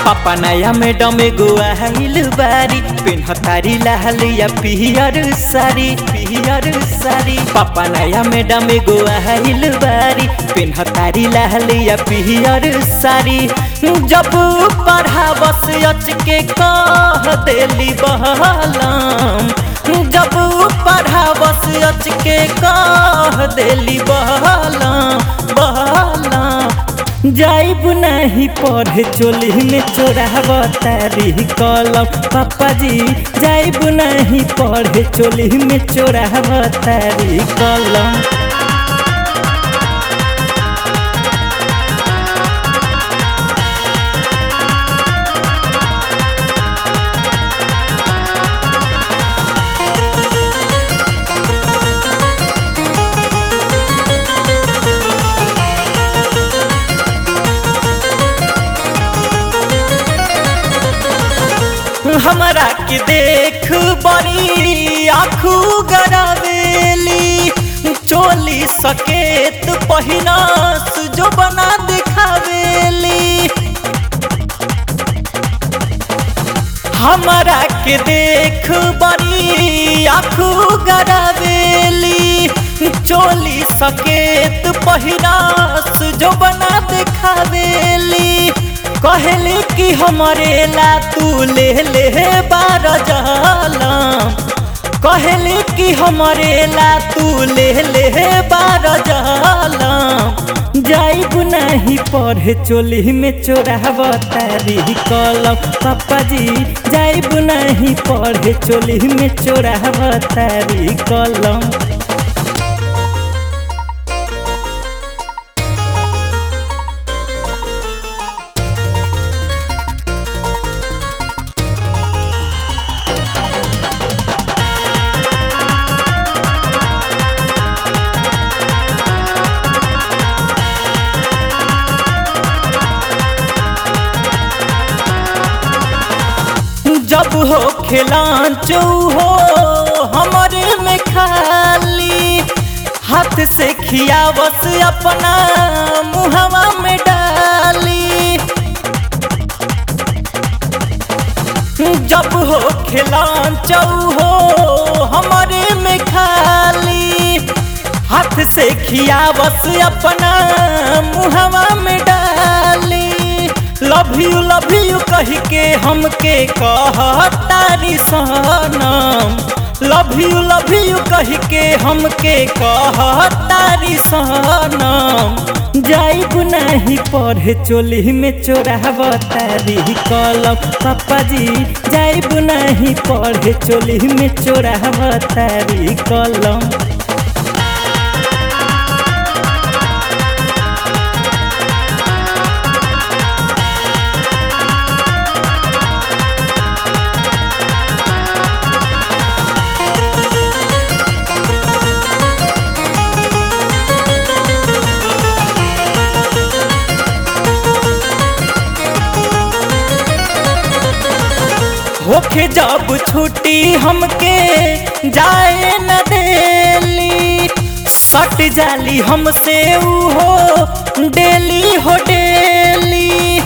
पापा नया मैडम एगो आइल बारी पेन्हतारी लालिया पियर साड़ी पियर साड़ी पापा नया मैडम एगो आइल बारी पेन्हतारी लालिया पियर साड़ी जब पढ़ावस अच के कह देली बहलम जब पढ़ावस अच के कह देली बहलम बहलम जाइब नहीं पढ़े चोली में चोराव तारी कलम पापा जी जाइब नहीं पढ़े चोली में चोराव तारी कलम हमरा के देख बड़ी आखू गरावेली चोली सकेत पहिनास जो बना दिखावेली हमरा के देख बड़ी आखू गरावेली चोली सकेत पहिनास जो बना दिखावेली कहली कि हमारे ला तू ले ले बार जलम कहली कि हमारे ला तू ले ले बार जलम जाइब नहीं पढ़े चोली में चोराव तारी कलम पापा जी जाइब नहीं पढ़े चोली में चोराव तारी कलम जब हो खिलांचो हो हमारे में खाली हाथ से खियावस अपना मुहवा में डाली जब हो खिलांचो हो हमारे में खाली हाथ से खियावस अपना मुहवा में डाली लव यू लव यू कह के हमके कहतारी सनम लव यू लव यू कह के हमके कहतारी सनम जाइब नहीं पढ़े चोली में चोराव तारी कलम पापा जी जाइब नहीं पढ़े चोली में चोराव तारी कलम होखे जब छुट्टी हमके जाए न देली सट जाली हमसे ऊ हो डेली हो डेली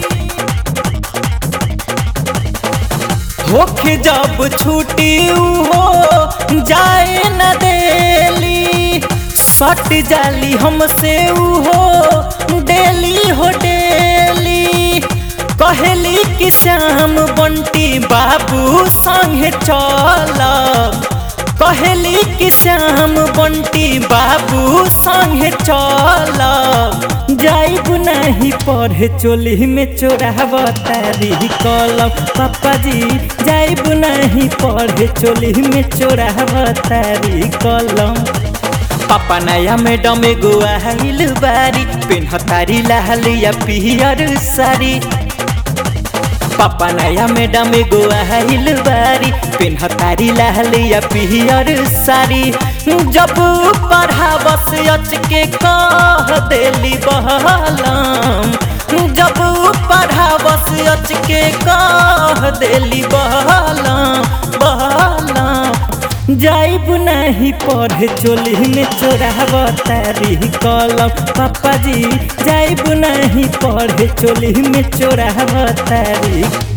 होखे जब छुट्टी ऊ हो जाए न देली सट जाली हमसे ऊ हो डेली हो डेली कहली कि श्याम बंटी बाबू संगे चल कहली कि श्याम बंटी बाबू संगे चल जाइब नहीं पढ़े चोली में चोराव तारी कलम पापा जी जाइब नहीं पढ़े चोली में चोराव तारी कलम पापा नया मैडम एगो आइल बारी पेन्हतारी लालिया पियर साड़ी पापा नया मैडम एगो आइल बारी पेन्हतारी लालिया पियर साड़ी जब पढ़ावस अच के कह देली बहलम जब पढ़ावस अच के कह देली बहलम बहलम जाइब नहीं पढ़े चोली में चोराब तारी कलम पापा जी जाइब नहीं पढ़े चोली में चोराब तारी